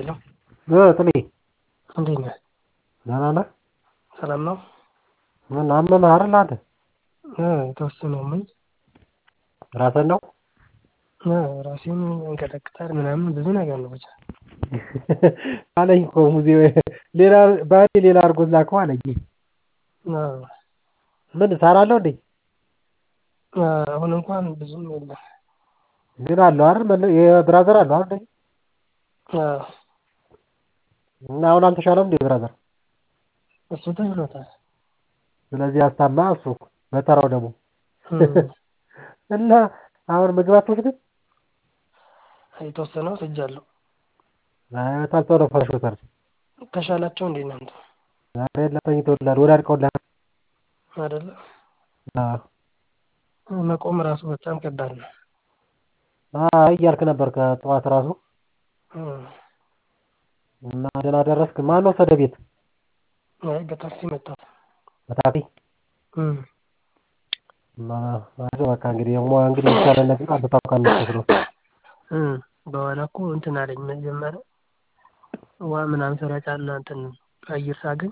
ሄሎ ጥሌ እንዴት ነህ? ደህና ነህ? ሰላም ነው? ምን አመመህ አይደል አንተ? የተወሰነ አሞኝ ራስህን ነው? ራሴን ያንቀጠቅጣል ምናምን ብዙ ነገር ነው ብቻ። አለኝ እኮ ሙዜ ሌላ ባሌ ሌላ አድርጎት ላከው አለኝ። ምን ሳር አለው እንዴ? አሁን እንኳን ብዙም የለም። ግን አለው አይደል የብራዘር አለው አይደል? አዎ እና አሁን አልተሻለም እንዴ ብራዘር? እሱ ተሽሎታል። ስለዚህ አስታማ እሱ በተራው ደግሞ እና አሁን ምግብ አትወስድም? የተወሰነ ወስጃለሁ። አይ ታልተው ነው ፈርሾታል። ተሻላቸው እንዴ እናንተ? ዛሬ ተኝተውልሃል ወዳድቀውልሃል አይደለ? አዎ መቆም ራሱ በጣም ከባድ ነው። አይ እያልክ ነበር ከጠዋት ራሱ እና ደህና ደረስክ? ማን ወሰደህ ቤት? አይ በታክሲ መጣሁ። በታክሲ? አይዞህ በቃ እንግዲህ እንግዲህ የሚሻለን ነገር አንተ ታውቃለህ የምትወስደው። በኋላ እኮ እንትን አለኝ መጀመሪያ ውሃ ምናምን ስረጫና እንትን አየር ሳገኝ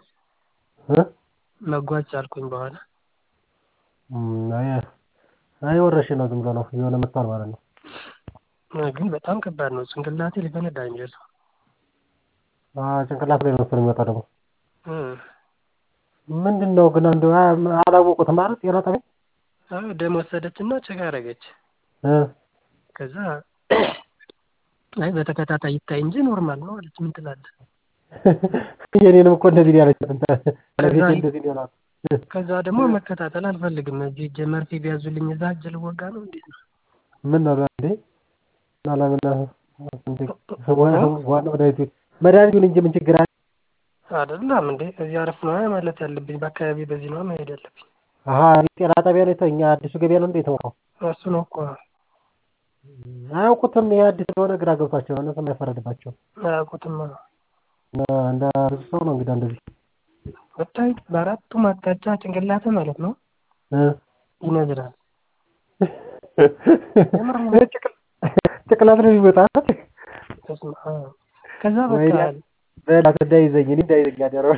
መጓዝ ቻልኩኝ በኋላ። አይ አይ ወረርሽኝ ነው ዝም ብሎ ነው የሆነ መጥቷል ማለት ነው። ግን በጣም ከባድ ነው። ጭንቅላቴ ሊፈነዳ ነው የሚደርሰው። ጭንቅላት ላይ ነው መሰለኝ የሚመጣው ደግሞ። ምንድን ነው ግን እንደው አላወቁትም ማለት ጤና ጣቢያ? ደም ወሰደችና ቼክ አደረገች። ከዛ አይ በተከታታይ ይታይ እንጂ ኖርማል ነው አለች። ምን ትላለህ? የኔንም እኮ እንደዚህ ነው ያለችው። ባለቤቴ እንደዚህ ነው ያላት። ከዛ ደግሞ መከታተል አልፈልግም። እዚህ እጄ መርፌ ቢያዙልኝ እዛ እጅ ልወጋ ነው እንዴት ነው? ምን ነው እንዴ? አላምና ዋናው መድኃኒቱ መድኃኒቱን እንጂ ምን ችግር አለ? አይደለም እንዴ እዚህ አረፍ ነው ማለት ያለብኝ። በአካባቢ በዚህ ነው መሄድ ያለብኝ። አሀ ጤና ጣቢያ ነው እኛ አዲሱ ገበያ ነው እንዴ የተወራው? እሱ ነው እኮ አያውቁትም። ይሄ አዲስ ስለሆነ ግራ ገብቷቸው ነው እነሱም አይፈረድባቸውም። አያውቁትም። እንደ ብዙ ሰው ነው እንግዲህ እንደዚህ ብታይ በአራቱም አቅጣጫ ጭንቅላት ማለት ነው ይነዝራል። ጭቅላት ነው የሚመጣ ከዛ በቃ በላት እንዳይዘኝ እኔ እንዳይዘኝ ያደረው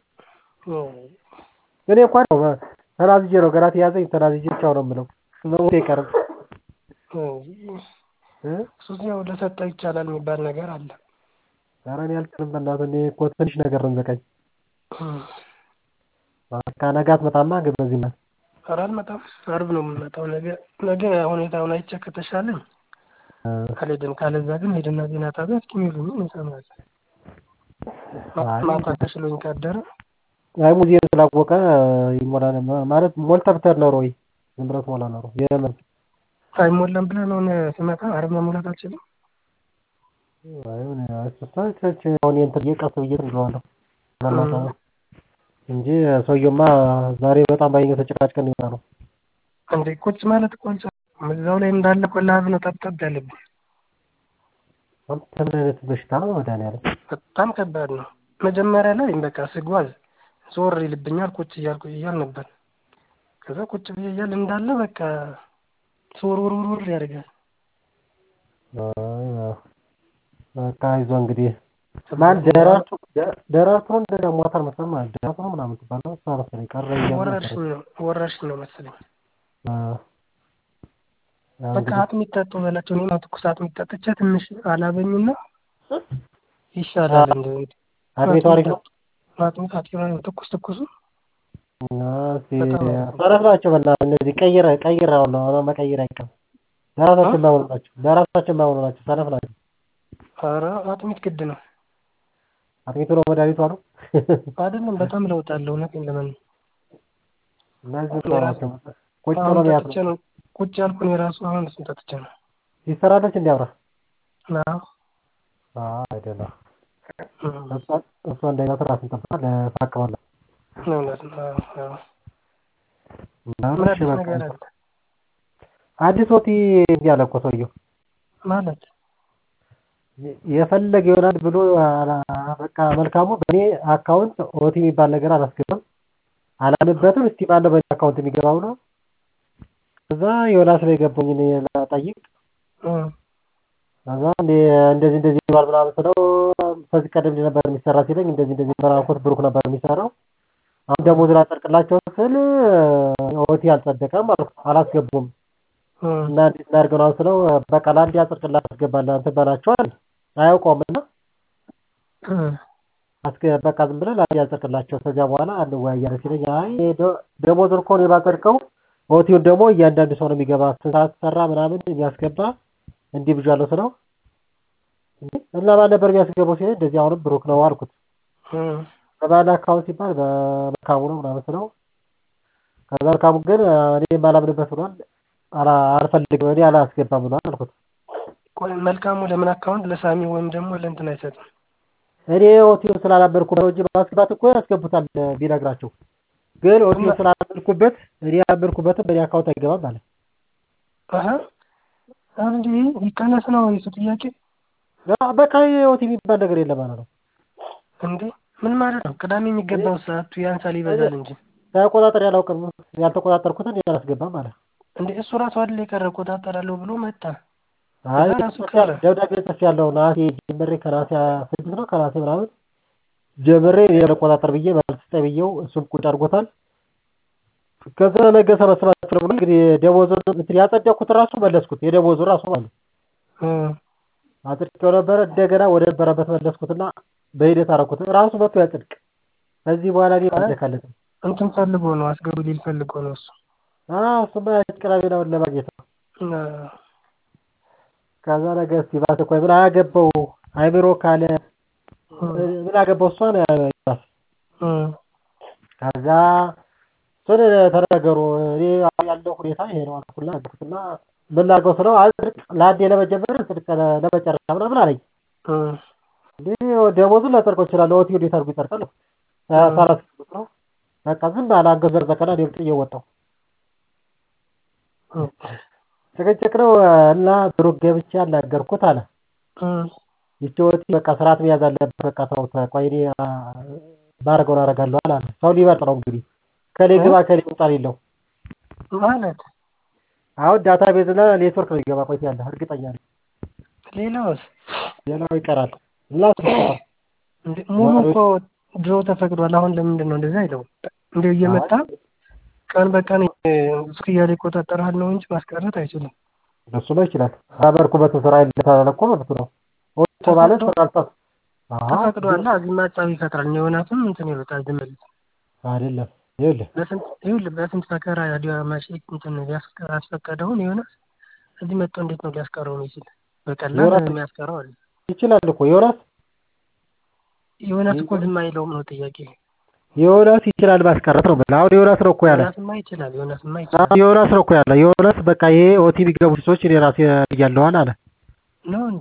እኔ እንኳን ነው ተናዝጄ ነው ገና ተያዘኝ ተናዝጄ ቻው ነው የምለው መሞቴ አይቀርም። ሱስ ያው ለሰጠ ይቻላል የሚባል ነገር አለ። ኧረ እኔ አልችልም በእናትህ እኔ እኮ ትንሽ ነገር ነው የሚበቃኝ። በቃ ነገ አትመጣማ ግን በዚህ ናት። ኧረ አልመጣም። ዓርብ ነው የምመጣው። ነገ ነገ ሁኔታውን አይቼ ከተሻለኝ አልሄድም። ካለዛ ግን ሄድና ዜና ጣቢያ እስኪ የሚሉኝን እንሰማለን። ማታ ተሽሎኝ ካደረ አይ ሙዚየም ስላወቀ ይሞላል ማለት ሞልተህ ብትሄድ ኖሮ ወይ ዝም ብለህ ትሞላ ኖሮ የምን አይሞላም ብለህ ነው ስመጣ ዓርብ መሙላት አልችልም። አሁን አስፈታች አሁን እንትን እየቀስ ብዬ ትንለዋለሁ እንጂ ሰውየውማ ዛሬ በጣም ባይኛ ተጨቃጭቀን ይመጣ ነው እንዴ ቁጭ ማለት እኮ አልቻልኩም። እዛው ላይ እንዳለ እኮ ላብ ነው ጠብጠብ ያለብኝ። አንተ ምን አይነት በሽታ ነው መድኃኒዓለም? በጣም ከባድ ነው። መጀመሪያ ላይ በቃ ስጓዝ ዞር ይልብኛል ቁጭ እያልኩ እያል ነበር። ከዛ ቁጭ ብዬ እያል እንዳለ በቃ ሱሩሩሩር ያደርጋል። በቃ አይዞህ እንግዲህ ማን ደራርቱ ደራርቱ እንደ ሞታል መሰለኝ ማለት ደራርቱ ነው ምናምን ትባለው እሷ መሰለኝ ቀረ ወረርሽኝ ነው ወረርሽኝ ነው መሰለኝ። በቃ አጥሚት ጠጡ በላቸው። እኔም ትኩስ አጥሚት ጠጥቼ ትንሽ አላበኝና ይሻላል። እንደ አጥሚቱ አሪፍ ነው። አጥሚት አሪፍ ነው። ትኩስ ትኩሱ ሰነፍ ናቸው። በእናትህ እነዚህ ቀይረ ቀይረ አሁን ነው መቀየር አይቀርም። ለራሳቸው የማይሆኑ ናቸው። ለራሳቸው የማይሆኑ ናቸው። ሰነፍ ናቸው። ኧረ አጥሚት ግድ ነው። አጥሚቱ ነው መድኃኒቱ አሉ። አይደለም በጣም ለውጥ አለው። እውነቴን ለምን እነዚህ ናቸው። ቁጭ ብሎ ነው ያለው። ነው ቁጭ ያልኩን የራሱ አሁን እሱን ጠጥቼ ነው። ይሰራለች እንዲ አብራ አዎ አይደለም እሷ እንዳይነት ራስን ጠብቃ ለታቅባለህ እውነት ነው። ምን አዲስ ነገር አለ? አዲስ ወቲ እንዲህ አለ እኮ ሰውየው ማለት የፈለገ ይሆናል ብሎ በቃ መልካሙ በእኔ አካውንት ኦቲ የሚባል ነገር አላስገባም አላምበትም። እስቲ ባለው በእኔ አካውንት የሚገባው ነው። ከዛ ዮናስ ላይ ገባኝ እኔ ልጠይቅ ከዛ እንደዚህ እንደዚህ ይባል ምናምን ስለው ከዚህ ቀደም ነበር የሚሰራ ሲለኝ እንደዚህ እንደዚህ ነበር አልኩት። ብሩክ ነበር የሚሰራው። አሁን ደሞዝ ላጸድቅላቸው ስል ኦቲ አልጸደቀም አልኩት። አላስገቡም እና እንዴት እናድርገው ነው ስለው በቃ ለአንድ ያጸድቅላ አስገባለሁ አንተ በላቸዋል አያውቀውም እና በቃ ዝም ብለህ ለአንድ ያጸድቅላቸው ከዚያ በኋላ እንወያያለን ሲለኝ አይ ደሞዙን እኮ እኔ ባጸድቀው ኦቲውን ደግሞ እያንዳንዱ ሰው ነው የሚገባ ስንት ሰዓት ሰራ ምናምን የሚያስገባ እንዲህ ብዣለሁ ስለው እና ማን ነበር የሚያስገባው ሲለኝ እንደዚህ አሁንም ብሩክ ነው አልኩት። በባለ አካውንት ሲባል በመልካሙ ነው ምናምን ስለው ከዛ መልካሙ ግን እኔ የማላምንበት ብሏል አልፈልግም እኔ አላስገባም ብሏል አልኩት። ቆይ መልካሙ ለምን አካውንት ለሳሚ ወይም ደግሞ ለእንትን አይሰጥም? እኔ ኦቲውን ስላላመንኩበት ነው እንጂ ማስገባት እኮ ያስገቡታል ቢነግራቸው ግን ኦቲውን ስላላመንኩበት እኔ ያላመንኩበትም በእኔ አካውንት አይገባም አለ። አሀ እንዴ ይቀነስ ነው የሱ ጥያቄ? በቃ ኦቲ የሚባል ነገር የለም ማለት ነው። እንዴ ምን ማለት ነው? ቅዳሜ የሚገባው ሰዓቱ ያንሳል ይበዛል እንጂ ተቆጣጠር ያላውቅም ያልተቆጣጠርኩትን አላስገባም አለ። እንዴ እሱ ራሱ አይደል የቀረ እቆጣጠራለሁ ብሎ መጣ። አይ ደብዳቤ ጽፌያለሁ ነሐሴ ጀምሬ ከነሐሴ ስድስት ነው ከነሐሴ ምናምን ጀምሬ እኔ ልቆጣጠር ብዬ መልስ ስጠኝ ብዬው እሱም ቁጭ አድርጎታል። ከዛ ነገ ሰበስባችሁ ብሎ እንግዲህ ደሞዙን እንትን ያጸደቅኩት ራሱ መለስኩት የደሞዙ ራሱ ማለት አጽድቄው ነበረ እንደገና ወደ ነበረበት መለስኩትና በሂደት አደረኩት ራሱ መጥቶ ያጽድቅ ከዚህ በኋላ እኔ አልደካለትም እንትን ፈልጎ ነው አስገቡ ሊል ፈልጎ ነው እሱ እሱማ ቅዳሜ ነው ለማግኘት ነው ከዛ ነገ እስኪ በአስቸኳይ ምን አገባው አይምሮ ካለ ምን አገባው እሷ ነው ያላት ከዛ እሱን ተነገሩ እኔ ያለው ሁኔታ ይሄ ነው አልኩና ነገርኩትና ምን ላድርገው ስለው አጽድቅ ለአንዴ ለመጀመር ጽድቅ ለመጨረሻ ምናምን አለኝ እንዴ ደሞዙን ላጸድቀው እችላለሁ ኦቲ እንዴት አድርጎ ይጸድቃል ሳላስገቡት ነው በቃ ዝም ባለ አንገት ዘርዘቀና እኔም ጥዬ ወጣሁ ጭቅጭቅ ነው እና ብሩክ ገብቼ አናገርኩት አለ ይቺ ኦቲ በቃ ስርዓት መያዝ አለበት በቃ ሰው ቆይ እኔ ባደርገውን አደርጋለሁ አለ ሰው ሊመርጥ ነው እንግዲህ ከሌ ግባ ከሌ ውጣ ሌለው ማለት አሁን ዳታ ቤዝ እና ኔትወርክ ነው ይገባ ቆይ ያለ እርግጠኛ ነኝ ሌላውስ ሌላው ይቀራል እና ሙሉ እኮ ድሮ ተፈቅዷል አሁን ለምንድን ነው እንደዛ አይለው እንዲሁ እየመጣ ቀን በቀን እስኪ እያለ ይቆጣጠራል ነው እንጂ ማስቀረት አይችልም እሱማ ይችላል አበርኩበት ስራ ይለታል እኮ መብቱ ነው እኮ ማለት ስራልጣት ተፈቅዷል እዚህማ ጸብ ይፈጥራል ዮናስም እንትን ይሉታል ዝም ብለው አይደለም ይኸውልህ ይኸውልህ በስንት መከራ ዲያማሽ እንትን ያስፈቀደውን ዮናስ እዚህ መጥቶ እንዴት ነው ሊያስቀረው የሚችል በቀላል የሚያስቀረው አለ ይችላል እኮ ዮናስ ዮናስ እኮ ዝም አይለውም ነው ጥያቄ ዮናስ ይችላል ማስቀረት ነው ብለህ አሁን ዮናስ ነው እኮ ያለ ዮናስማ ይችላል ዮናስማ ይችላል ዮናስ ነው እኮ ያለ ዮናስ በቃ ይሄ ኦቲ የሚገቡ ሰዎች እኔ ራሴ እያለዋል አለ ነው እንዴ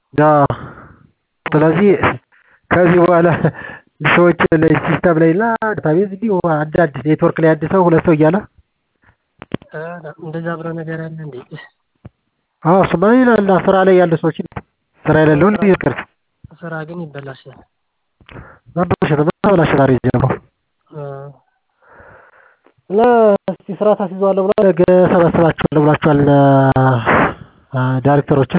ስለዚህ ከዚህ በኋላ ሰዎች ሲስተም ላይ እና ዳታቤዝ እንዲሁ አንዳንድ ኔትወርክ ላይ አንድ ሰው ሁለት ሰው እያለ እንደዛ ብሎ ነገር አለ እንዴ አዎ እሱማ ይላል ስራ ላይ ያሉ ሰዎች ስራ የሌለውን ይቅር ስራ ግን ይበላሻል መበላሸት መበላሸት አሪፍ ጀምሮ እና እስቲ ስራ ታስይዘዋለሁ ብሏል ነገ ሰበስባቸዋለሁ ብሏቸዋል ዳይሬክተሮችን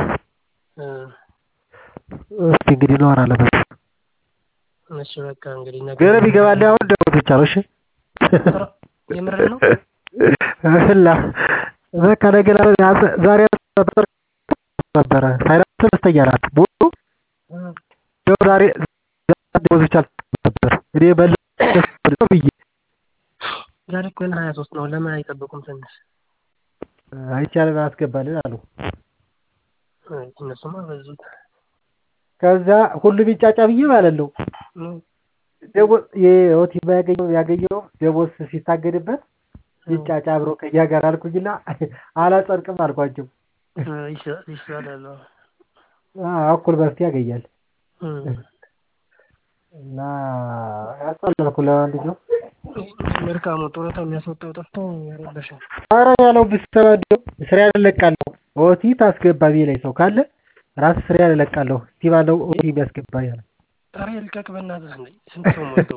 እስቲ እንግዲህ እናወራለን በሱ እሺ በቃ እንግዲህ ነገ ግን ቢገባልህ አሁን ደሞዝ ብቻ ነው እሺ የምር ነው እና በቃ ነገ ዛሬ ነበረ ፋይናንስ ደስተኛ ናት ሙሉ ዛሬ ደሞዝ ብቻ ነበር እኔ መለስ ብዬ ዛሬ እኮ ሀያ ሶስት ነው ለምን አይጠብቁም ትንሽ አይቻልም አያስገባልን አሉ እነሱማ በዙት ከዛ ሁሉም ይጫጫ ብዬ ማለት ነው ደሞዝ የኦቲ ያገኘው ያገኘው ደሞዝ ሲታገድበት ይጫጫ አብሮ ከኛ ጋር አልኩኝና አላጸድቅም አልኳቸው ይሻላል እኩል መፍትሄ ያገኛል እና ያስጠላልኩ ለማንኛውም መልካሙ ጡረታ የሚያስወጣው ጠፍቶ ያረበሻል ኧረ ያለው ብትሰማ እንዲያው ስራ እለቃለሁ ኦቲ ታስገባ ቢለኝ ሰው ካለ ራስ ስራ እለቃለሁ እስቲ ባለው ኦቲ የሚያስገባ ያለ ኧረ ይልቀቅ በእናትህ ስንት ሰው ሞልቶ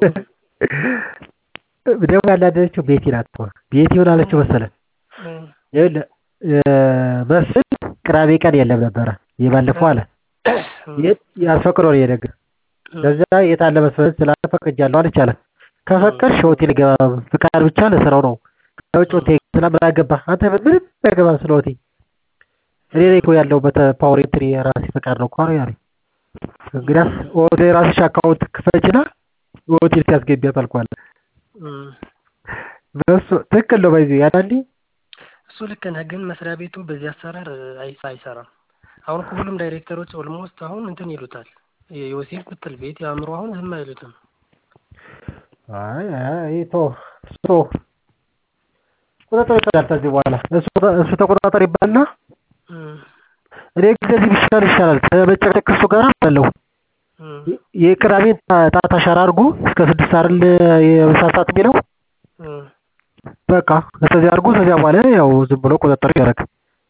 ደግሞ ያናደደችው ቤቲ ናት ቤቲ ምን አለችው መሰለህ ይኸውልህ መስፍን ቅዳሜ ቀን የለም ነበረ የባለፈው አለ ያስፈቅዶ ነው የነገር ከዚያ የት አለ መሰለህ ስላለ ፈቅጃለሁ አለች አለ። ከፈቀድሽ ሆቴል ገባ ፍቃድ ብቻ ለስራው ነው። ከውጭ ሆቴል ስለምን አገባህ አንተ ምንም አያገባም ስለ ሆቴል። እኔ ነኝ እኮ ያለሁበት ፓወር ኤንትሪ የራሴ ፈቃድ ነው እኮ ያለኝ። እንግዲያስ ወደ ራስሽ አካውንት ክፈችና ሆቴል ሲያስገቢያት አልኳለ። በሱ ትክክል ነው ባይዘ ያዳንዲ እሱ ልክ ነህ፣ ግን መስሪያ ቤቱ በዚህ አሰራር አይ- አይሰራም። አሁን እኮ ሁሉም ዳይሬክተሮች ኦልሞስት አሁን እንትን ይሉታል። የዮሴፍ ምትል ቤት የአእምሮ አሁን ዝም አይሉትም። አይ አይ ቶ እሱ ቁጥጥር ይፈዳል ከዚህ በኋላ እሱ እሱ ተቆጣጠር ይባልና እም፣ እኔ ግን ከዚህ ቢሻል ይሻላል ከመጨቅጨቅ እሱ ጋር አለው እም፣ የቅዳሜን ጣት አሻራ አድርጎ እስከ ስድስት አይደል የምሳ ሰዓት የሚለው እም። በቃ ከዚያ አድርጎ ከዚያ በኋላ ያው ዝም ብሎ ቁጥጥር ያደርግ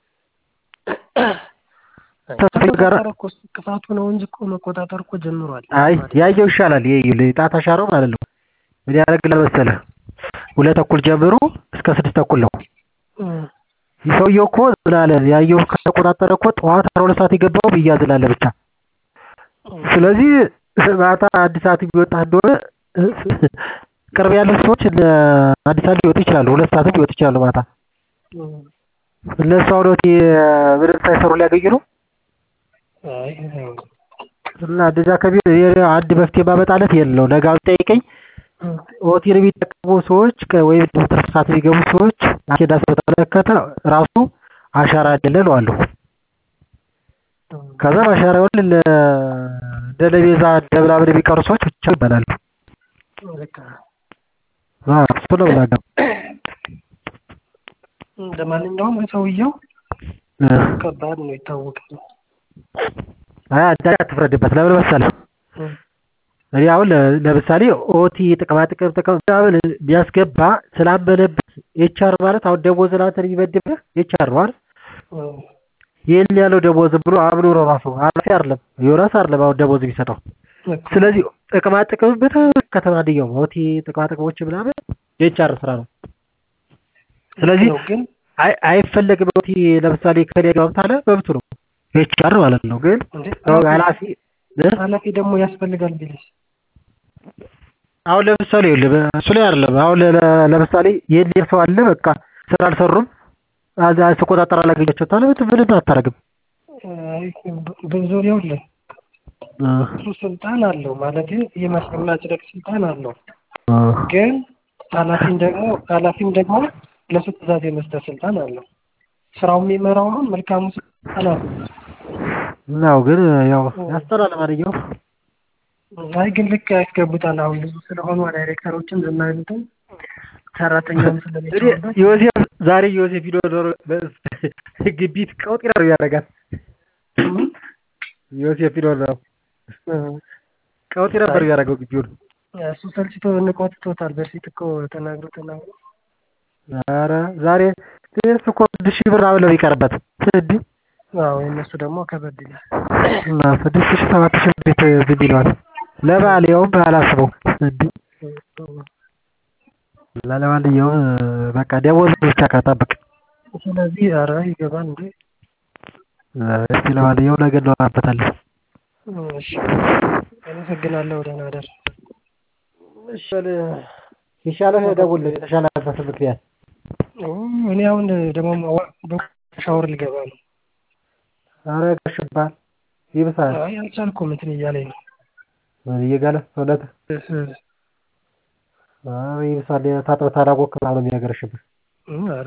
ተስፋዬ ጋር- መቆጣጠር እኮ እሱ ክፋቱ ነው እንጂ እኮ መቆጣጠር እኮ ጀምሯል። አይ ያየው ይሻላል ይሄ ጣት አሻራው ማለት ነው ምን ያደርግልሃል መሰለህ ሁለት ተኩል ጀምሮ እስከ ስድስት ተኩል ነው እም፣ ሰውየው እኮ ምን አለ ያየው ከተቆጣጠረ እኮ ጠዋት አስራ ሁለት ሰዓት የገባው ብያዝላለ ብቻ እም፣ ስለዚህ ማታ አዲስ ሰዓት የሚወጣ እንደሆነ ቅርብ ያሉ ሰዎች እነ አዲስ ሰዓት ሊወጡ ይችላሉ ሁለት ሰዓትም ሊወጡ ይችላሉ ማታ እም። እነሱ አሁን ወቴ ምንም ሳይሰሩ ሊያገኙ ነው አይ አይሆንም። እና እንደዛ ከቢሆን እኔ አንድ መፍትሄ ማመጣለት የለው ነገ አሁን ጠይቀኝ እም፣ ሆቴል የሚጠቀሙ ሰዎች ከ- ወይም ደግሞ ትርፍ ሰዓት የሚገቡ ሰዎች አኬዳስ በተመለከተ ራሱ አሻራ አይደለ እለዋለሁ። እም። ከዛ አሻራ ይሆን እንደ ለቤዛ እንደ ምናምን የሚቀሩ ሰዎች ብቻ ይባላሉ። ልክ ነህ። አዎ፣ እሱ ነው የምናገረው። ለማንኛውም ሰውየው እ ከባድ ነው ይታወቃል። አይ አንተ አትፍረድበት። ለምን መሰለህ እም፣ እኔ አሁን ለ- ለምሳሌ ኦቲ ጥቅማ ጥቅም ጥቅም ምናምን ቢያስገባ ስላመነበት ኤችአር ማለት አሁን ደሞዝ አንተን የሚመድብህ ኤችአር ነው አይደል? እም፣ ይህን ያለው ደሞዝ ብሎ አምኖ ነው ራሱ ኃላፊ አይደለም ዮናስ አይደለም አሁን ደሞዝ የሚሰጠው። ልክ ነህ። ስለዚህ ጥቅማ ጥቅም በተመለከተ ማንኛውም ኦቲ ጥቅማ ጥቅሞች ምናምን የኤችአር ስራ ነው። ስለዚህ ነው ግን አይ አይፈለግም ኦቲ ለምሳሌ ከኔ ጋር ታለ መብቱ ነው ኤችአር ማለት ነው። ግን እንዴ ያው ኃላፊ እ? ኃላፊ ደግሞ ያስፈልጋል ቢልስ አሁን ለምሳሌ ይኸውልህ እሱ ላይ አይደለም አሁን ለ- ለ- ለምሳሌ ይህን ሰው አለ በቃ ስራ አልሰሩም አዛ ስቆጣጠር አላገኛቸው ታለ ምንም አታረግም። አይ በዙሪያው ላይ እሱ ስልጣን አለው ማለት የማጽደቅ ስልጣን አለው። ግን ኃላፊም ደግሞ ኃላፊም ደግሞ ለሱ ትእዛዝ የመስጠት ስልጣን አለው። ስራው የሚመራው አሁን መልካሙ ኃላፊ ነው። ነው ግን ያው ያስጠላል ማንኛውም አይ ግን ልክ ያስገቡታል። አሁን ብዙ ስለሆኑ ዳይሬክተሮችን ዝም አይሉትም። ሰራተኛውም እንግዲህ ስለሚችሉበት ዮሴፍ ዛሬ ዮሴፍ ቪዲዮ ኖሮ ግቢት ቀውጢ ነው ያደርጋት ዮሴፍ ቪዲዮ ነው ቀውጢ ነበር ያደረገው ግቢውን። እሱ ሰልችቶ ንቆትቶታል። በፊት እኮ ተናግሮ ተናግሮ ኧረ ዛሬ ትንሽ እኮ ስድስት ሺህ ብር አብለው ይቀርበት እንዲህ አዎ የእነሱ ደግሞ ከበድ ይላል። እና ስድስት ሺህ ሰባት ሺህ እንዴት ዝም ይለዋል? ለበዓል ያውም አላስበው እንዲህ እና ለማንኛውም በቃ ደሞዝ ብቻ ከጠብቅ ስለዚህ ኧረ ይገባል እንዴ እስቲ ለማንኛውም ነገ እናወራበታለን። እሺ አመሰግናለሁ። ደህና እደር። እሺ ይሻለህ ደውልልኝ የተሻለበት ምክንያት እኔ አሁን ደግሞ ሻወር ልገባ ነው። ኧረ ጋሽባል ይብሳል አይ አልቻልኩም፣ እንትን እያለኝ ነው። እየጋለ እውነት አይ ይብሳል ታጥበህ ታላወቅህ ምናምን ነው የሚያገረሽብህ እም፣ ኧረ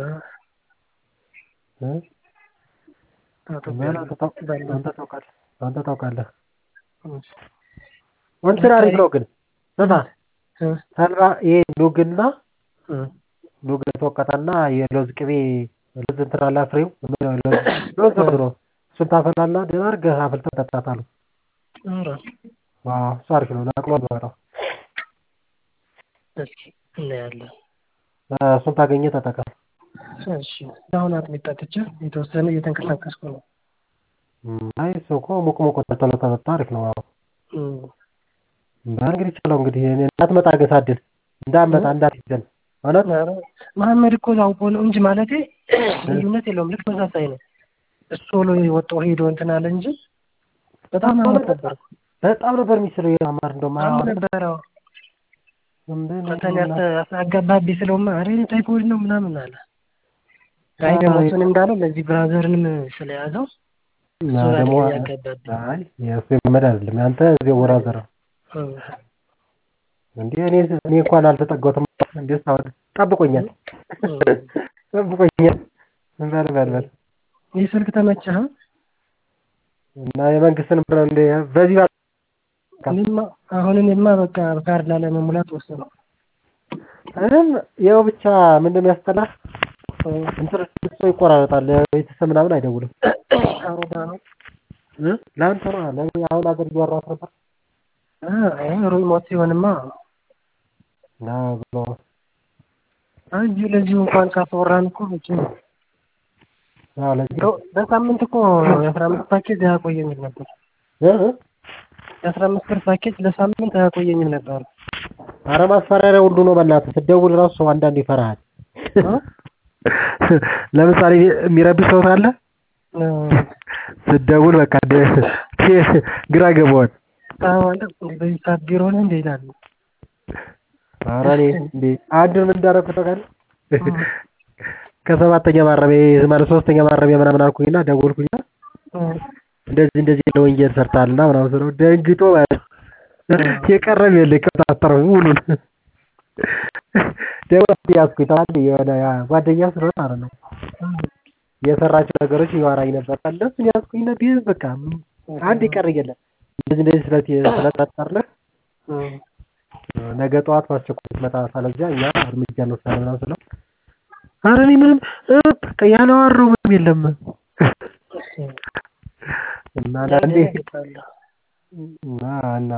እ? ታጥቤያለሁ። አንተ ታው- አንተ ታውቃለህ አንተ ታውቃለህ እሺ። እንትን አሪፍ ነው ግን ስማ እ፣ ተልባ ይሄ ኑግና እ፣ ኑግ ተወቀጠና የለውዝ ቅቤ ለውዝ እንትን አለ ፍሬው ምን ነው ለውዝ ለውዝ ነው ብሎ እሱን ታፈላና ደህና አድርገህ አፍልተህ ጠጣታለህ። ኧረ ዋው እሱ አሪፍ ነው ነቅሎ ነው የሚወጣው። እስኪ እናያለን። እ፣ እሱን ታገኘህ ተጠቀም። እሺ አሁን አጥሚት ጠጥቼ የተወሰነ እየተንቀሳቀስኩ ነው። እም፣ አይ እሱ እኮ ሙቅ ሙቅ ተተሎ ተጠጣ አሪፍ ነው። አዎ እም፣ እንግዲህ ቻለው እንግዲህ እኔ እንዳትመጣ ገሳድል እንዳትመጣ እንዳትይዘን እውነት ኧረ መሐመድ እኮ አውቆ ነው እንጂ ማለቴ ልዩነት የለውም። ልክ ተመሳሳይ ነው። እሱ ቶሎ ወጣው ሄዶ እንትን አለ እንጂ በጣም አመት ነበር። በጣም ነበር የሚስለው የማር እንደውም አሁን ነበረው ፈተና አጋባቢ ስለውማ ኧረ እኔ ታይፎይድ ነው ምናምን አለ። አይ ደግሞ እሱን እንዳለው ለዚህ ብራዘርንም ስለያዘው እሱ ደግሞ ያጋባቢ አይ የእሱ የመመድ አይደለም ያንተ እዚህ ወራዘር ነው እንዴ እኔ እኔ እንኳን አልተጠጋሁትም እንዴ እስካሁን ጠብቆኛል ጠብቆኛል በል በል በል ይህ ስልክ ተመቸህ? እና የመንግስትን ብር እንደ በዚህ ባ- እኔማ አሁን እኔማ በቃ ካርድ ላለመሙላት ወሰነው። ምንም ያው ብቻ ምን እንደሚያስጠላ እንትን ሰው ይቆራረጣል ቤተሰብ ምናምን አይደውልም አሮዳ ነው እ ለአንተ ነው ለእኔ አሁን አገር እያወራሁት ነበር ሪሞት ሲሆንማ ና ብሎ እዚሁ ለዚሁ እንኳን ካስወራን እኮ በቂ ነው። አዎ ለዚህ እንደው በሳምንት እኮ የአስራ አምስት ፓኬጅ አያቆየኝም ነበር። እ እ የአስራ አምስት ብር ፓኬጅ ለሳምንት አያቆየኝም ነበር። ኧረ ማስፈራሪያ ሁሉ ነው በእናትህ ስትደውል ራሱ ሰው አንዳንድ ይፈራሃል ለምሳሌ የሚረብሽ ሰው ካለ ስትደውል በቃ ደ- ግራ ገባዋል ታዋለ በዚህ ሰዓት ቢሮ ነህ እንደ ይላሉ። ኧረ እኔ እንዴ አንዱን ምን እንዳደረኩት ታውቃለህ? ከሰባተኛ ማረሚያ ማለት ሶስተኛ ማረሚያ ምናምን አልኩኝና ደወልኩኝና እንደዚህ እንደዚህ ያለ ወንጀል ሰርተሃልና ምናምን ስለው ደንግጦ ማለት ነው። የቀረም የለ ከታተረው ሙሉን ደግሞ ያዝኩኝ ታዲያ የሆነ ያ ጓደኛ ስለሆነ ማለት ነው የሰራቸው ነገሮች ይዋራኝ ነበር። እነሱን ያዝኩኝና ቢያንስ በቃ አንድ የቀረ የለም እንደዚህ እንደዚህ ስለት ስለጠረጠርንህ ነገ ጠዋት በአስቸኳይ ትመጣ ካለዚያ እኛ እርምጃ እንወስዳለን ምናምን ስለው ኧረ እኔ ምንም እ በቃ ያላወራው ምንም የለም እና አንዳንዴ እና እና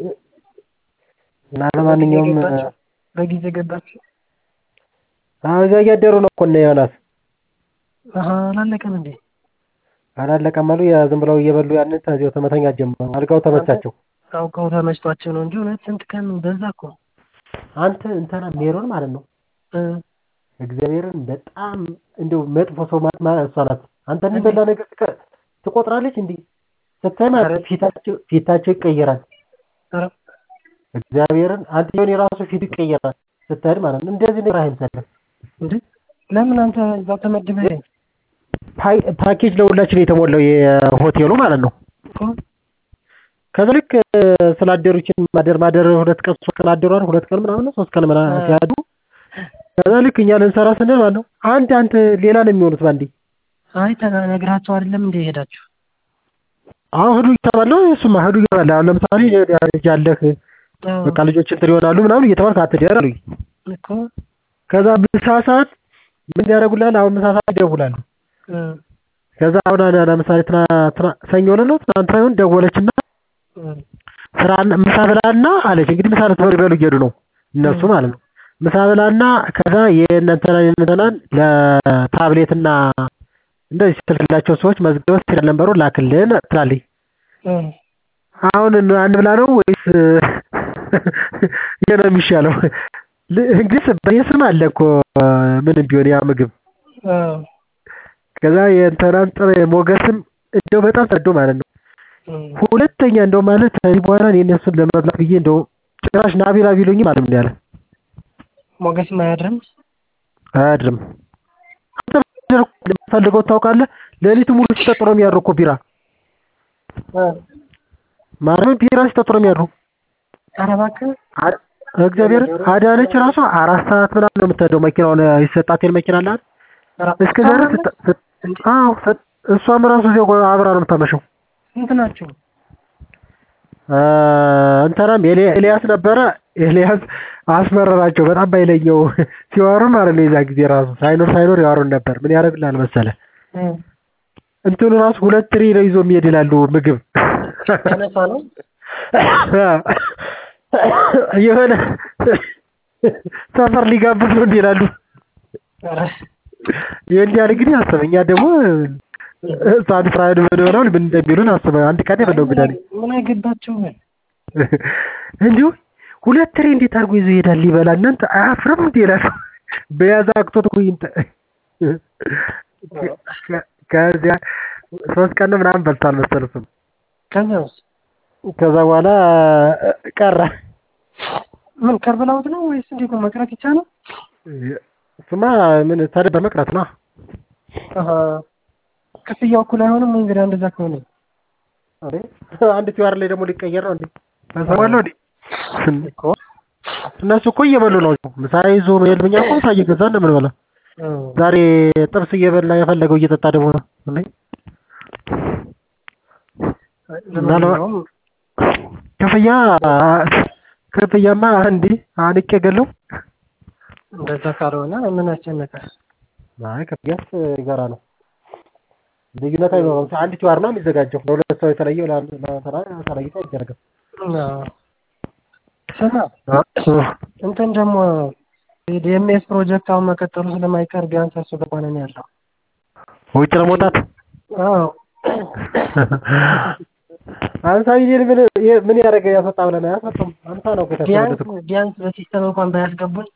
እና ለማንኛውም በጊዜ ገባችሁ? አዎ እዚያ እያደሩ ነው እኮ እነ ዮናስ አሀ አላለቀም እንዴ? አላለቀም አሉ ያ ዝም ብለው እየበሉ ያንን ከዚያው ተመተኛት ጀመሩ። አልጋው ተመቻቸው። አውቀው ተመችቷቸው ነው እንጂ እውነት ስንት ቀን በዛ እኮ አንተ እንትና ሜሮን ማለት ነው እ እግዚአብሔርን በጣም እንደው መጥፎ ሰው ማለት ማለት እሷ ናት። አንተ የሚበላ ነገር ትቀ- ትቆጥራለች እንዲህ ስታይ ማለት ፊታቸው ፊታቸው ይቀየራል። ኧረ እግዚአብሔርን አንተ የሆነ የራሱ ፊት ይቀየራል ስትሄድ ማለት ነው። እንደዚህ ነገር አይምሰልህ። እንዴ ለምን አንተ እዛው ተመድበህ ፓይ- ፓኬጅ ለሁላችን የተሞላው የሆቴሉ ማለት ነው። እኮ ከዛ ልክ ስላደሩችን ማደር ማደር ሁለት ቀን ሶስት ቀን አደሯል። ሁለት ቀን ምናምን ነው ሶስት ቀን ምናምን ሲያዱ ከዛ ልክ እኛ ልንሰራ ስንል ማለት ነው አንድ አንተ ሌላ ነው የሚሆኑት ባንዴ አይ ተነግራቸው አይደለም እንዴ ሄዳችሁ? አሁን ሂዱ እየተባለ ነው እሱማ ሂዱ እየተባለ አሁን ለምሳሌ ልጅ አለህ አዎ በቃ ልጆች እንትን ይሆናሉ ምናምን እየተባልክ አትደር አሉኝ። እኮ ከዛ ምሳ ሰዓት ምን ያደርጉልሃል? አሁን ምሳ ሰዓት ይደውላሉ። እ ከዛ አሁን አለ ለምሳሌ ትና ትና ሰኞ ዕለት ነው ትናንት ሳይሆን ደወለችና እ ስራ ምሳ ብላና አለች። እንግዲህ ምሳ ልትበሉ ይበሉ እየሄዱ ነው እነሱ ማለት ነው። ምሳ ብላና ከዛ የእነንተናን የእነንተናን ለታብሌትና እንደዚህ ስትልክላቸው ሰዎች መዝገበት ሲል ነበሩ ላክልን ትላለች። እ አሁን እን- አንብላ ነው ወይስ ይሄ ነው የሚሻለው? ል- እንግዲህ በእኔ ስም አለ እኮ ምንም ቢሆን ያ ምግብ አዎ ከዛ የእንትናን ጥሬ ሞገስም እንደው በጣም ሰዶ ማለት ነው። እ ሁለተኛ እንደው ማለት ከዚህ በኋላ እኔ እነሱን ለመብላት ብዬ እንደው ጭራሽ ናቢላ ቢሉኝ ማለት ነው ያለ ሞገስም አያድርም። አያድርም። ፈልገው ታውቃለህ? ሌሊቱ ሙሉ ሲጠጡ ነው የሚያድሩ እኮ ቢራ እ ማርያምን ቢራ ሲጠጡ ነው የሚያድሩ። ኧረ እባክህ አ- እግዚአብሔር አዳነች ራሷ አራት ሰዓት ምናምን ነው የምትሄደው። መኪናውን ይሰጣት የለ መኪና አላት ኧረ እስከ ዛሬ ስት- ስት- አዎ ስት- እሷም ራሱ እዚያው አብራ ነው የምታመሸው። ስንት ናቸው? አ፣ እንትናም ኤሊ- ኤልያስ ነበረ። ኤልያስ አስመረራቸው በጣም ባይለየው ሲዋሩ ማለት ነው። የዛ ጊዜ ራሱ ሳይኖር ሳይኖር ያወሩን ነበር። ምን ያደርግልሃል መሰለህ እ እንትኑ ራሱ ሁለት ትሪ ነው ይዞ የሚሄድ ይላሉ ምግብ ያነሳ ነው የሆነ ሰፈር ሊጋብዝ ነው እንዲህ ይላሉ። ኧረ ይህን ያህል እንግዲህ አስበህ እኛ ደግሞ ህፃን ፍራይድ ምን ሆነው ምን እንደሚሉን አስበህ አንድ ቀን የበለው እንግዳ ነኝ ምን አገባቸው? እንዲሁ ሁለት ትሪ እንዴት አድርጎ ይዞ ይሄዳል ሊበላ እናንተ አያፍርም እንዴ ይላሉ። በያዘ አቅቶት እኮ ይንጠ ከዚያ ሶስት ቀን ምናምን በልቷል መሰል እሱም ከዚያውስ ከዛ በኋላ ቀረ። ምን ከርበላውት ነው ወይስ እንዴት ነው? መቅረት ይቻላል? እሱማ ምን ታዲያ በመቅረት ነው። አሃ ክፍያው እኩል አይሆንም ወይ እንግዲህ እንደዛ ከሆነ? አሬ አንድ ቲዋር ላይ ደግሞ ሊቀየር ነው እንዴ? ታሰባለሁ እንዴ? እኮ እነሱ እኮ እየበሉ ነው። ምሳ ይዞ መሄድ እኛ እኮ ምሳ እየገዛን ነው የምንበላው። ዛሬ ጥብስ እየበላ የፈለገው እየጠጣ ደግሞ ነው እንዴ? ለማንኛውም ክፍያ ክፍያማ እንዴ አንቄ ገለው እንደዛ ካልሆነ ምን አስጨነቀ? አይ ክፍያስ ይገራ ነው። ልዩነት አይኖረውም። አንድ ቲዋር ነው የሚዘጋጀው ለሁለት ሰው የተለየ ለአንድ ለተራ ተለይቶ አይደረግም። ስማ እንትን ደግሞ የዲኤምኤስ ፕሮጀክት አሁን መቀጠሉ ስለማይቀር ቢያንስ እሱ ገባን ነው ያለው። ውጭ ለመውጣት አዎ አምሳ ሚሊዮን ምን ምን ያደረገ ያስወጣ ብለን አያስወጣም። አምሳ ነው እኮ ቢያንስ የተፈረደው እኮ። ቢያንስ በሲስተም እንኳን ባያስገቡን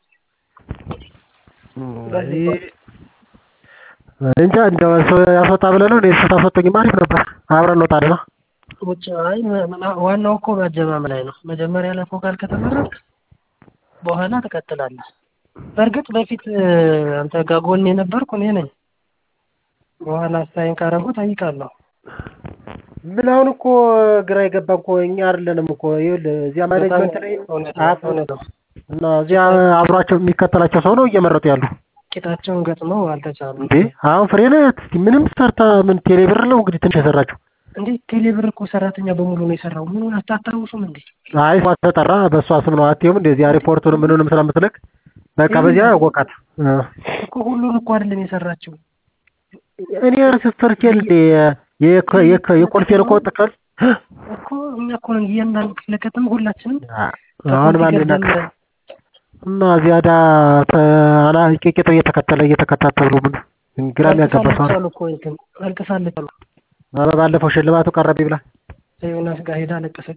እንጃ እንደው ሰው ያስወጣ ብለህ ነው እኔ እሱ ታስወጡኝማ አሪፍ ነበር። አብረን እንወጣለን። ውጭ አይ ም- ም- ዋናው እኮ ማጀማም ላይ ነው። መጀመሪያ ላይ ፎካል ከተመረጥክ በኋላ ትቀጥላለህ። በእርግጥ በፊት እ፣ አንተ ጋር ጎን የነበርኩ እኔ ነኝ። በኋላ አስተያየን ካረጉ ጠይቃለሁ። ምን አሁን እኮ ግራ የገባ እኮ እኛ አይደለንም እኮ ይኸውልህ እዚያ ማኔጅመንት ላይ እውነት ነው፣ አያውቁም። እውነት ነው። እና እዚያ አብሯቸው የሚከተላቸው ሰው ነው እየመረጡ ያሉ ቂጣቸውን ገጥመው አልተቻሉም። እንዴ አሁን ፍሬ ናት ምንም ሰርታ ምን ቴሌ ብር ነው እንግዲህ ትንሽ የሰራችው እንዴ ቴሌብር እኮ ሰራተኛ በሙሉ ነው የሰራው። ምኑን አታስታውሱም እንዴ? አይ እሷ ተጠራ በእሷ ስም ነው አትየውም እንደዚያ ሪፖርቱን ምኑንም ስለምትልክ በቃ በዚያ ወቃት እኮ ሁሉን እኮ አይደለም የሰራችው። እኔ ሲስተር ኬል የኮ- የኮ- የኮልፌን እኮ ጥቅል እኮ እኛ እኮ ነን እያንዳንዱ ክፍለ ከተማ ሁላችንም አሁን ማን ከኮምፒውተር ይናቅ ጀምረን እና እዚያ ዳ አላ ቄቄጦ እየተከተለ እየተከታተሉ ምን ግራ የሚያጋባ ሰው ነው። አልቅሳለች አሉ እኮ እንትን አልቅሳለች አሉ። ኧረ ባለፈው ሽልማቱ ቀረብ ብላ ከዮናስ ጋር ሄዳ አለቀሰች።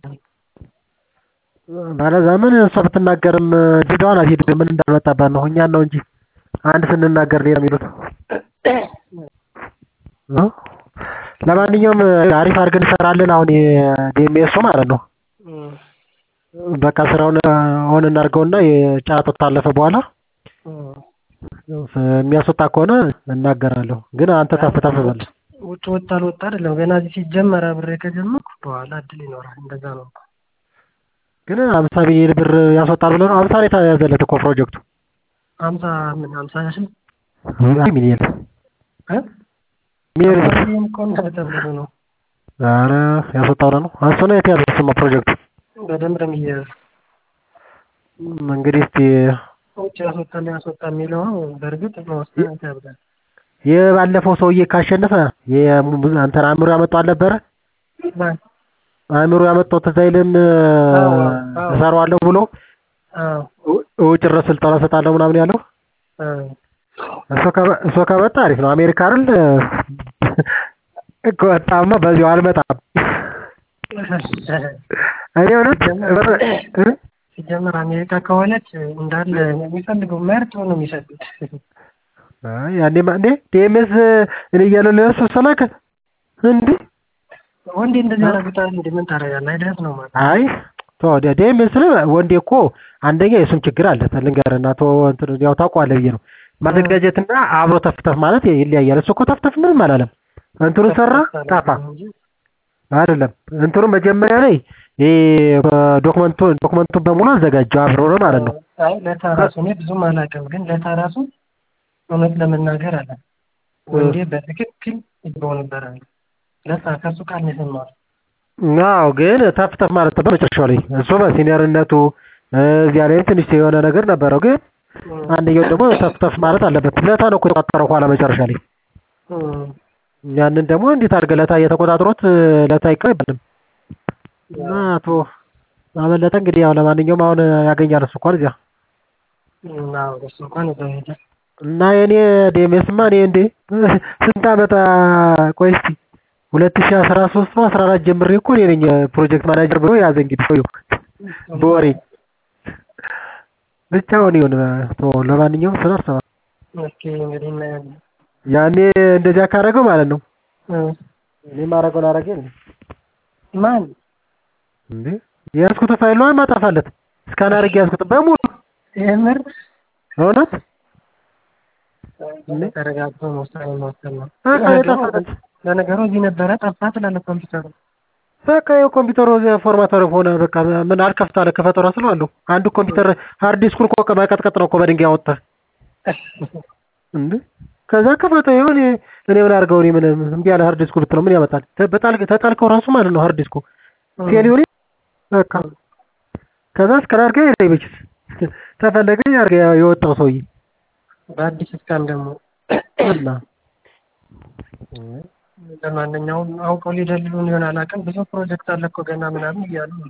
ባለዛ ምን እሷ ብትናገርም ዲዳዋን አትሄድ ምን እንዳልመጣባት ነው እኛን ነው እንጂ አንድ ስንናገር ሌላ የሚሉት እ? ለማንኛውም አሪፍ አድርገን እንሰራለን አሁን የዲኤምኤሱ ማለት ነው እም፣ በቃ ስራውን ሆን እናድርገውና የጨረታው ታለፈ በኋላ እም። የሚያስወጣ ከሆነ እናገራለሁ ግን አንተ ተፍ ተፍ በል ውጭ ወጣ አልወጣ አይደለም ገና እዚህ ሲጀመር አብሬ ከጀመርኩ በኋላ እድል ይኖራል። እንደዛ ነው እኮ። ግን አምሳ ሚሊዮን ብር ያስወጣል ብለህ ነው አምሳ ነው የተያዘለት እኮ ፕሮጀክቱ ሀምሳ ምን ሀምሳ ሺህ አይ ሚሊዮን እ? ሚሊዮን ብር ይህም እኮ እንደተብሎ ነው ኧረ ያስወጣው ነው እሱ ነው የተያዘ እሱማ ፕሮጀክቱ በደንብ ነው የሚያዝ እንግዲህ እስቲ ውጭ ያስወጣል ያስወጣ የሚለው በእርግጥ መወሰን ይከብዳል። የባለፈው ሰውዬ ካሸነፈ የሙ- አንተን አእምሮ ያመጣው አልነበረ ማን? አእምሮ ያመጣው ትዝ አይልም አዎ፣ አዎ። እሰራዋለሁ ብሎ አዎ ው- ውጭ ድረስ ስልጠና እሰጣለሁ ምናምን ያለው አዎ እሱ ከመ- እሱ ከመጣ አሪፍ ነው። አሜሪካ አይደል ከወጣማ በዚሁ አልመጣም። እኔ እውነት እ? ሲጀመር አሜሪካ ከሆነች እንዳለ የሚፈልገው መርጦ ነው የሚሰጡት። አይ ያኔማ እንዴ ዲኤምኤስ እኔ እያለሁ ለእሱ ሰላከ እንዴ ወንዴ እንደዚህ ያደርጉታል። እንደ ምን ታደርጋለህ? አይደለም ነው ማለት አይ ቶ ዲኤምኤስ ስለ ወንዴ እኮ አንደኛ የእሱም ችግር አለ። ልንገርህና ቶ እንትን ያው ታውቀዋለህ ብዬ ነው ማዘጋጀትና አብሮ ተፍተፍ ማለት ይለያያል። እሱ እኮ ተፍተፍ ምንም አላለም። እንትኑ ሰራ ጠፋ አይደለም እንትኑ መጀመሪያ ላይ ይሄ ዶክመንቱ ዶክመንቱን በሙሉ አዘጋጀው አብሮ ነው ማለት ነው። አይ ለታራሱ እኔ ብዙም አላውቅም፣ ግን ለታራሱ እውነት ለመናገር አለ ወንዴ በትክክል ይገባው ነበር አለ። ለታ ከሱ ቃል ነው የሰማሁት። አዎ ግን ተፍተፍ ማለት በመጨረሻው ላይ እሱ በሲኒየርነቱ እዚያ ላይ ትንሽ የሆነ ነገር ነበረው። ግን አንደኛው ደግሞ ተፍተፍ ማለት አለበት። ለታ ነው እኮ የተቆጣጠረው ኋላ መጨረሻ ላይ እም፣ ያንን ደግሞ እንዴት አድርገህ ለታ እየተቆጣጥሮት ለታ አይቀበልም። እና አቶ አመለጠ እንግዲህ ያው ለማንኛውም አሁን ያገኛል እሱ እንኳን እዚያ እም፣ አዎ እሱ እንኳን እዛው ሄደ። እና የኔ ዴሜስማ እኔ እንዴ ስንት አመት ቆይ እስኪ ሁለት ሺህ አስራ ሶስት ነው አስራ አራት ጀምሬ እኮ እኔ ነኝ ፕሮጀክት ማናጀር ብሎ ያዘ እንግዲህ ሰውዬው በወሬ ብቻ አሁን ይሁን ቶ ለማንኛውም ስለ አርሰናል እስኪ እንግዲህ እናያለን። ያኔ እንደዚያ ካደረገው ማለት ነው እም፣ እኔ ማረገውን አረገ ማን እንዴ የያዝኩት ፋይል ነው ማጠፋለት እስካን አድርጌ ያዝኩት በሙሉ የምር እውነት ተረጋግቶ ውሳኔ መወሰን ነው። በቃ የጠፋለት ለነገሩ እዚህ ነበረ ጠፋ ትላለህ ኮምፒውተሩ። በቃ የኮምፒውተሩ ፎርማተር ሆነ በቃ ምን አልከፍት አለ ክፈተው ራሱ አለው አንዱ ኮምፒውተር ሃርድ ዲስኩን እኮ መቀጥቀጥ ነው እኮ በድንጋይ አወጣህ እንዴ ከዛ ከፈተው ይሁን እኔ ምን አድርገው እኔ ምን እምቢ ያለ ሃርድ ዲስኩ ብትለው ምን ያመጣል በጣል ተጣልከው ራሱ ማለት ነው ሃርድ ዲስኩ ፌል ይሁን በቃ ከዛ እስከ አድርገ ይለይበችስ ተፈለገ ያርገ የወጣው ሰውዬ በአዲስ እስካን ደግሞ እና ለማንኛውም አውቀው ሊደልሉን ይሆን አላውቅም። ብዙ ፕሮጀክት አለ እኮ ገና ምናምን እያሉ ነው።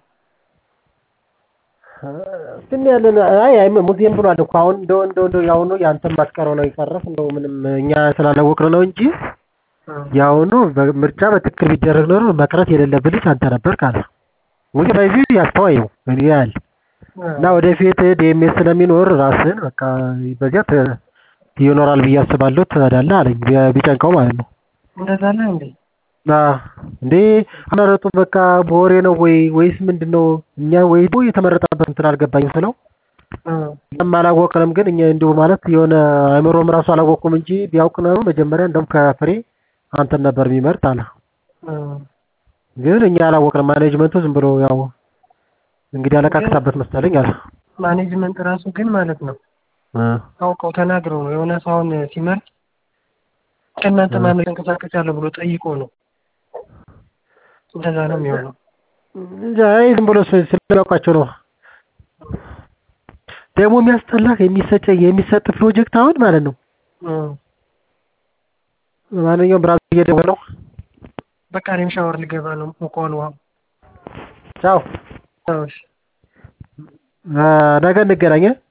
ግን ያለን አይ አይ ሙዚየም ብሏል እኮ አሁን እንደው እንደው እንደው ያሁኑ ያንተም ማስቀረው ነው የቀረፍ እንደው ምንም እኛ ስላላወቅነው ነው እንጂ ያሁኑ ምርጫ በትክክል ቢደረግ ኖሮ መቅረት የሌለብህ ልጅ አንተ ነበር ካለ ወይ በዚህ ያስተዋይ ነው እኔ ያል እና ወደፊት ዲኤምኤስ ስለሚኖር ራስን በቃ በዚያ ይኖራል ብዬ አስባለሁ ትሄዳለህ አለኝ ቢጨንቀው ማለት ነው። እንደዛ ነው እንዴ? እንዴ አመረጡ በቃ በወሬ ነው ወይ ወይስ ምንድን ነው? እኛ ወይ ደግሞ የተመረጠበት እንትን አልገባኝም ስለው እኛም አላወቅንም፣ ግን እኛ እንዲሁ ማለት የሆነ አይምሮም ራሱ አላወቅኩም እንጂ ቢያውቅ ነው መጀመሪያ እንደውም ከፍሬ አንተን ነበር የሚመርጥ አለ። ግን እኛ አላወቅንም። ማኔጅመንቱ ዝም ብሎ ያው እንግዲህ አለቃቅሳበት መሰለኝ አለ። ማኔጅመንት ራሱ ግን ማለት ነው አውቀው ተናግረው ነው የሆነ ሰውን ሲመርጥ ከእናንተ ማን ተንቀሳቀስ ያለው ብሎ ጠይቆ ነው። እንደዛ ነው የሚሆነው። አይ ዝም ብሎ ስለሚያውቃቸው ነው። ደግሞ የሚያስጠላህ የሚሰጥ የሚሰጥ ፕሮጀክት አሁን ማለት ነው። ማንኛውም ብራስ እየደወለ ነው። በቃ እኔም ሻወር ልገባ ነው። ሙቋል ውሃው። ቻው። ቻው። ነገ እንገናኝ።